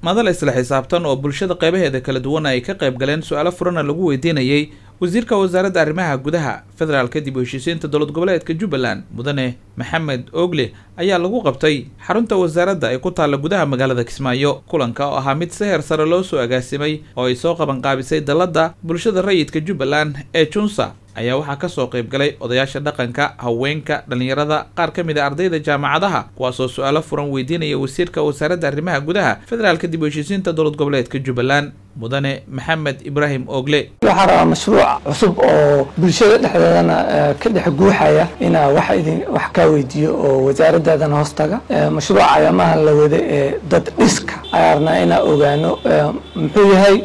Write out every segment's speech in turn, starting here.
madal isla xisaabtan oo bulshada qeybaheeda kala duwan ay ka qayb galeen su-aalo furana lagu weydiinayay wasiirka wasaaradda arrimaha gudaha federaalka dib u heshiisiinta dowlad goboleedka jubbaland mudane maxamed ogle ayaa lagu qabtay xarunta wasaaradda ay ku taalla gudaha magaalada kismaayo kulanka oo ahaa mid si heer sare loo soo agaasimay oo ay soo qabanqaabisay dalladda bulshada rayidka jubbaland ee junsa ayaa waxaa kasoo qayb galay odayaasha dhaqanka haweenka dhallinyarada qaar ka mid a ardayda jaamacadaha kuwaasoo su-aalo furan weydiinaya wasiirka wasaaradda arrimaha gudaha federaalka dib u heshiisiinta dowlad goboleedka jubbaland mudane maxamed ibraahim ogle waxaa rabaa mashruuc cusub oo bulshada dhexdeedana ka dhex guuxaya inaa wax idin wax kaa weydiiyo oo wasaaradaadana hoostaga mashruuca ayaamaha la wada ee dad dhiska ayaa rabnaa inaa ogaano muxuu yahay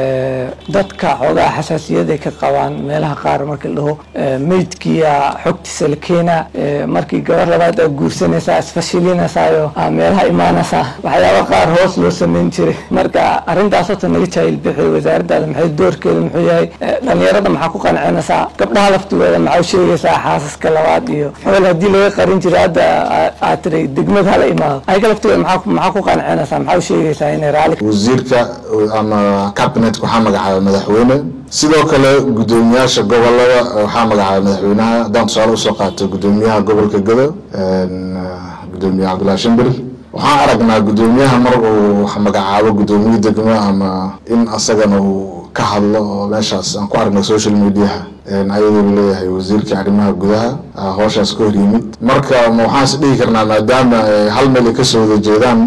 dadka xoogaa xasaasiyad ay ka qabaan meelaha qaar markii la dhaho meydkiya xogtiisa la keenaa markii gabar labaad aa guursanaysaa isfashilinaysayo meelaha imaanaysaa waxyaaba qaar hoos loo samayn jiray marka arrintaas horta naga jaahil bixi wasaaradaada maxay doorkeeda muxuu yahay dhalinyarada maxaa ku qancinaysaa gabdhaha laftigooda maxaa u sheegaysaa xaasaska labaad iyo xool haddii laga qarin jiray hadda aad tiri degmad hala imaado ayaga laftigooda maxaa maxaa ku qancinaysaa maxaa u sheegaysaa inay raali wasiirka ama cabinet waxaa magacaaba madaxweyne sidoo kale guddoomiyaasha gobolada waxaa magacaaba madaxweynaha haddaan tusaale usoo qaato guddoomiyaha gobolka gado guddoomiye cabdullahi shimbir waxaan aragnaa guddoomiyaha mar uu magacaabo guddoomiye degmo ama in asagana uu ka hadlo oo meeshaas aan ku aragna social mediaha ayadoo leeyahay wasiirka arrimaha gudaha hooshaas ka hor yimid marka waxaan is dhihi karnaa maadaama hal meel ay kasoo wada jeedaan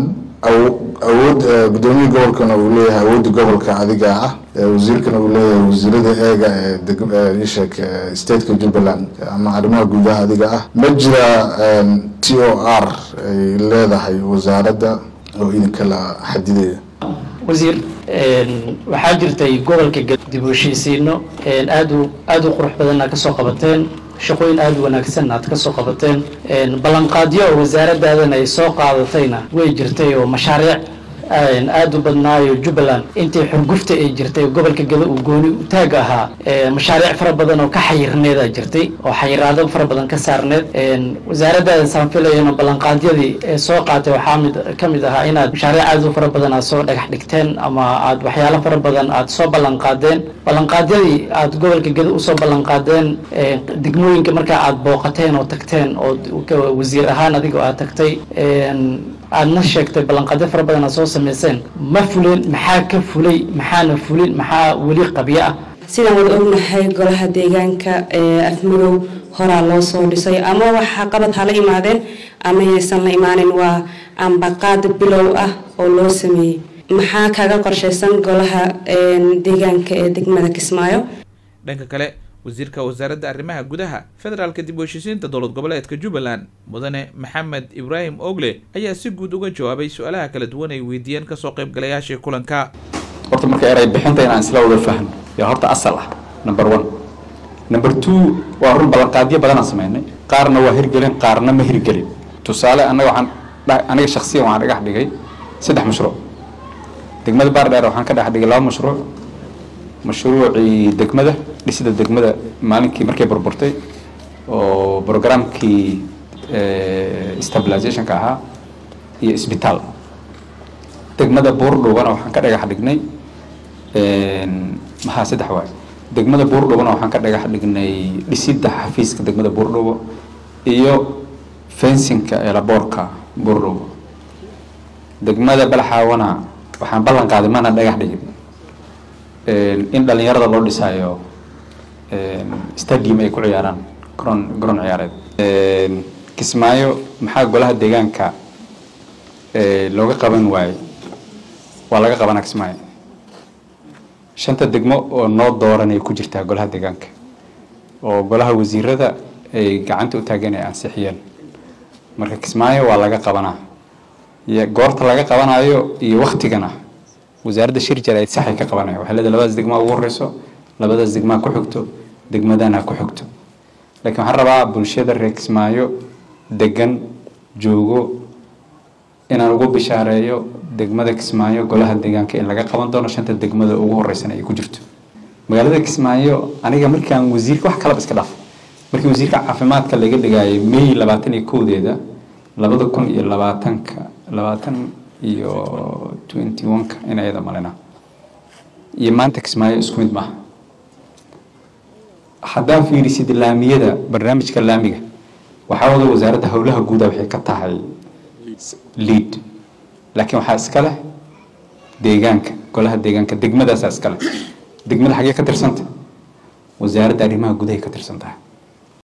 awood guddoomiye gobolkana uu leeyahay awoodda gobolka adiga ah wasiirkana uu leeyahay wasiirada eega ee isheeg stateka jubbaland ama arrimaha gudaha adiga ah ma jira t o r ay leedahay wasaaradda oo idinkala xadidaya wasiir waxaa jirtay gobolka dib u heshiisiino aad u aada u qurux badan aad kasoo qabateen shaqooyin aada u wanaagsan aad kasoo qabateen ballanqaadyo oo wasaaradaadana ay soo qaadatayna way jirtay oo mashaariic aada u badnaayo jubbaland intii xurgufta ay jirtay gobolka gada uu gooni utaag ahaa mashaariic fara badan oo ka xayirneeda jirtay oo xayiraado fara badan ka saarneed wasaaradaada saan filayana ballanqaadyadii ee soo qaatay waxaa mid ka mid ahaa inaad mashaariic aada u fara badan aad soo dhagax dhigteen ama aad waxyaalo fara badan aad soo ballanqaadeen ballanqaadyadii aad gobolka gada usoo ballanqaadeen degmooyinka markaa aad booqateen oo tagteen oo wasiir ahaan adigoo aad tagtay aadna sheegtay ballanqaadyo fara badan aad soo samayseen ma fulin maxaa ka fulay maxaana fulin maxaa weli qabyo ah sidaan wada ognahay golaha deegaanka ee afmadow horaa loo soo dhisay ama waxa qabad hala imaadeen ama yaysan la imaanin waa ambaqaad bilow ah oo loo sameeyey maxaa kaga qorshaysan golaha deegaanka ee degmada kismaayo dhanka kale wasiirka wasaaradda arrimaha gudaha federaalka dib u heshiisiinta dowlad goboleedka jubbaland mudane maxamed ibraahim ogle ayaa si guud uga jawaabay su-aalaha kala duwan ay weydiiyeen kasoo qaybgalayaashii kulanka horta marka eray bixinta inaan isla wada fahno yaa horta asal ah number one number two waa run ballanqaadyo badanaan sameynay qaarna waa hirgelin qaarna ma hirgelin tusaale annaga waxaan aniga shaksiyan waxaan dhagax dhigay saddex mashruuc degmada baardheer waxaan ka dhex dhigay laba mashruuc mashruucii degmada dhisida degmada maalinkii markay burburtay oo programkii stabilizationka ahaa iyo isbitaal degmada buurdhubana waxaan ka dhagax dhignay maxaa saddex waay degmada buurdhubana waxaan ka dhagax dhignay dhisidda xafiiska degmada buurdhubo iyo fensinka eelaboorka buurdhubo degmada balxaawana waxaan ballan qaaday mana dhagax dhigin in dhalinyarada loo dhisaayo stadium ay ku ciyaaraan garoon garoon ciyaareed kismaayo maxaa golaha deegaanka looga qaban waaye waa laga qabanaa kismaayo shanta degmo oo noo dooran ay ku jirtaa golaha deegaanka oo golaha wasiirada ay gacanta u taageen ay ansixiyeen marka kismaayo waa laga qabanaa goorta laga qabanayo iyo waktigana wasaaradda shir jaraid saxay ka qabanaya waxay leedahay labadaas degmaa ugu horeyso labadaas degmaa ku xigto degmadan ha ku xigto laakiin waxaan rabaa bulshada reer kismaayo degan joogo inaan ugu bishaareeyo degmada kismaayo golaha deegaanka in laga qaban doono shanta degmada ugu horeysana ay ku jirto magaalada kismaayo aniga markaan wasiirka wax kalaba iska dhaaf markii wasiirka caafimaadka laga dhigayay may labaatan iyo kowdeeda labada kun iyo labaatanka labaatan iyo twenty one-ka in ayada malina iyo maanta kismaayo isku mid maaha haddaan fiirisid laamiyada barnaamijka laamiga waxaa wada wasaaradda howlaha guuda waxay ka tahay lead laakiin waxaa iska leh deegaanka golaha deegaanka degmadaasaa iska leh degmada xagee ka tirsanta wasaaradda arrimaha gudahay ka tirsan tahay